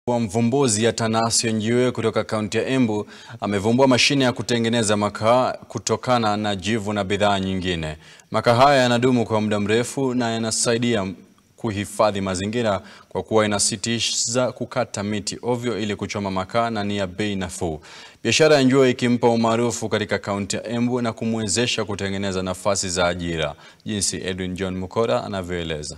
wa mvumbuzi Atanasio Njiwe kutoka kaunti ya Embu amevumbua mashine ya kutengeneza makaa kutokana na jivu na bidhaa nyingine. Makaa haya yanadumu kwa muda mrefu na yanasaidia kuhifadhi mazingira kwa kuwa inasitiza kukata miti ovyo ili kuchoma makaa na ni ya bei nafuu. Biashara ya Njiwe ikimpa umaarufu katika kaunti ya Embu na kumwezesha kutengeneza nafasi za ajira, jinsi Edwin John Mukora anavyoeleza.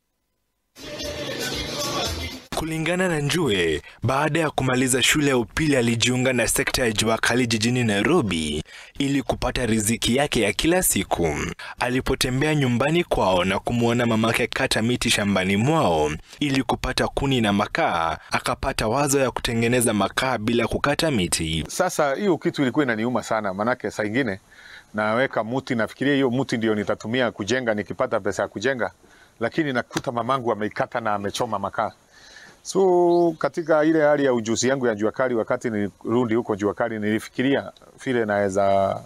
Kulingana na Njue, baada ya kumaliza shule ya upili alijiunga na sekta ya jua kali jijini Nairobi ili kupata riziki yake ya kila siku. Alipotembea nyumbani kwao na kumwona mamake kata miti shambani mwao ili kupata kuni na makaa, akapata wazo ya kutengeneza makaa bila kukata miti. Sasa hiyo kitu ilikuwa inaniuma sana, manake saa ingine naweka muti, nafikiria hiyo muti ndio nitatumia kujenga nikipata pesa ya kujenga, lakini nakuta mamangu ameikata na amechoma makaa. So katika ile hali ya ujuzi yangu ya jua kali, wakati nilirudi huko jua kali, nilifikiria vile naweza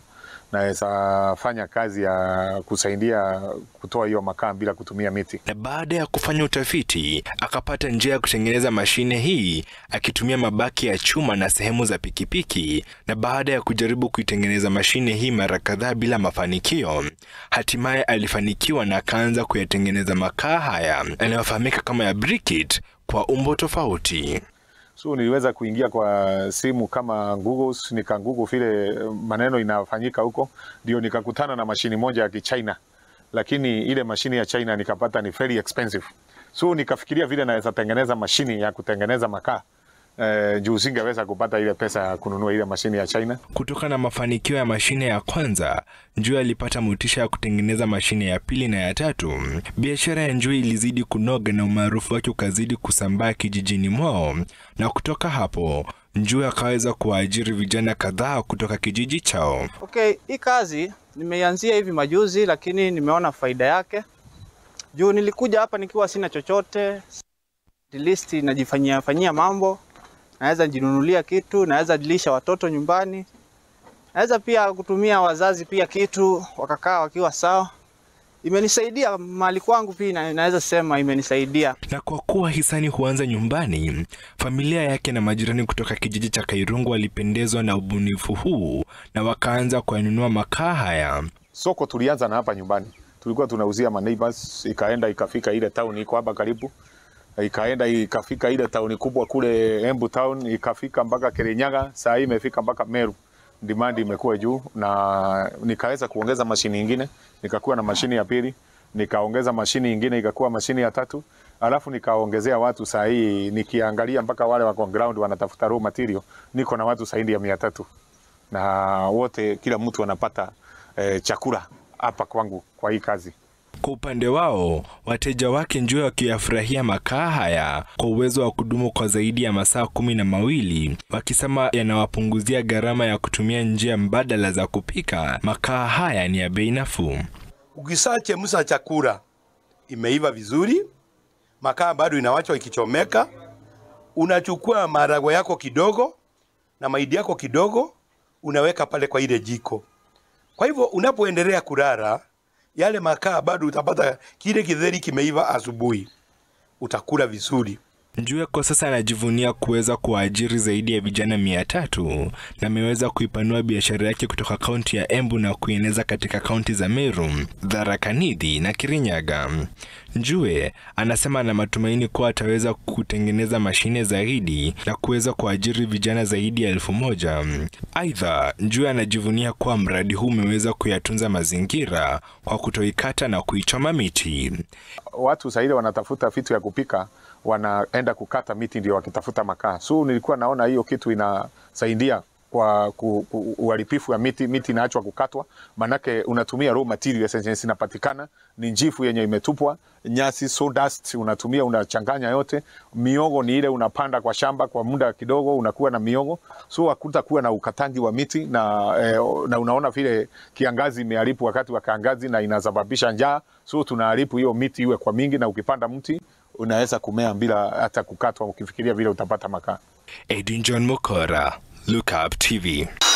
naweza fanya kazi ya kusaidia kutoa hiyo makaa bila kutumia miti. Na baada ya kufanya utafiti, akapata njia ya kutengeneza mashine hii akitumia mabaki ya chuma na sehemu za pikipiki. Na baada ya kujaribu kuitengeneza mashine hii mara kadhaa bila mafanikio, hatimaye alifanikiwa na akaanza kuyatengeneza makaa haya yanayofahamika kama ya briquette kwa umbo tofauti. So niliweza kuingia kwa simu kama Google, nika Google vile maneno inafanyika huko, ndio nikakutana na mashini moja ya Kichina, lakini ile mashini ya China nikapata ni very expensive. So nikafikiria vile naweza tengeneza mashini ya kutengeneza makaa eh, juu singeweza kupata ile pesa ya kununua ile mashini ya China. Kutokana na mafanikio ya mashine ya kwanza, Njui alipata motisha ya kutengeneza mashine ya pili na ya tatu. Biashara ya Njui ilizidi kunoga na umaarufu wake ukazidi kusambaa kijijini mwao, na kutoka hapo Njui akaweza kuwaajiri vijana kadhaa kutoka kijiji chao. Okay, hii kazi nimeianzia hivi majuzi, lakini nimeona faida yake juu nilikuja hapa nikiwa sina chochote, at least najifanyia fanyia mambo naweza jinunulia kitu, naweza dilisha watoto nyumbani, naweza pia kutumia wazazi pia kitu wakakaa wakiwa sawa. Imenisaidia mali kwangu pia, naweza sema imenisaidia. Na kwa kuwa hisani huanza nyumbani, familia yake na majirani kutoka kijiji cha Kairungu walipendezwa na ubunifu huu na wakaanza kuyanunua makaa haya. Soko tulianza na hapa nyumbani, tulikuwa tunauzia ma neighbors, ikaenda ikafika ile town iko hapa karibu ikaenda ikafika ile tauni kubwa kule Embu town, ikafika mpaka Kirinyaga, saa hii imefika mpaka Meru. Demand imekuwa juu, na nikaweza kuongeza mashini nyingine, nikakuwa na mashini ya pili, nikaongeza mashini nyingine ikakuwa mashini ya tatu, alafu nikaongezea watu. Saa hii nikiangalia mpaka wale wako ground wanatafuta raw material, niko na watu zaidi ya mia tatu na wote, kila mtu anapata eh, chakula hapa kwangu kwa hii kazi. Kwa upande wao, wateja wake Njue wakiyafurahia makaa haya kwa uwezo wa kudumu kwa zaidi ya masaa kumi na mawili, wakisema yanawapunguzia gharama ya kutumia njia mbadala za kupika. Makaa haya ni ya bei nafuu. Ukishachemsha chakula imeiva vizuri, makaa bado inawachwa ikichomeka, unachukua maharagwe yako kidogo na mahindi yako kidogo, unaweka pale kwa ile jiko. Kwa hivyo unapoendelea kulala yale makaa bado utapata kile kidheri kimeiva asubuhi, utakula vizuri. Njue kwa sasa anajivunia kuweza kuwaajiri zaidi ya vijana mia tatu na ameweza kuipanua biashara yake kutoka kaunti ya Embu na kuieneza katika kaunti za Meru, Tharaka Nithi na Kirinyaga. Njue anasema ana matumaini kuwa ataweza kutengeneza mashine zaidi na kuweza kuajiri vijana zaidi ya elfu moja. Aidha, Njue anajivunia kuwa mradi huu umeweza kuyatunza mazingira kwa kutoikata na kuichoma miti. Watu zaidi wanatafuta vitu ya kupika, wanaenda kukata miti ndio wakitafuta makaa. So nilikuwa naona hiyo kitu inasaidia kwa uharibifu wa miti. Miti inaachwa kukatwa, manake unatumia raw material zenye zinapatikana ni njifu yenye imetupwa, nyasi, sawdust unatumia, unachanganya yote. Miogo ni ile unapanda kwa shamba kwa muda kidogo, unakuwa na miogo, so hakutakuwa na ukatangi wa miti na, eh, na unaona vile kiangazi imeharibu wakati wa kiangazi na inasababisha njaa, so tunaharibu hiyo miti iwe kwa mingi, na ukipanda mti unaweza kumea bila hata kukatwa, ukifikiria vile utapata makaa. Edwin John Mukora, Look Up TV.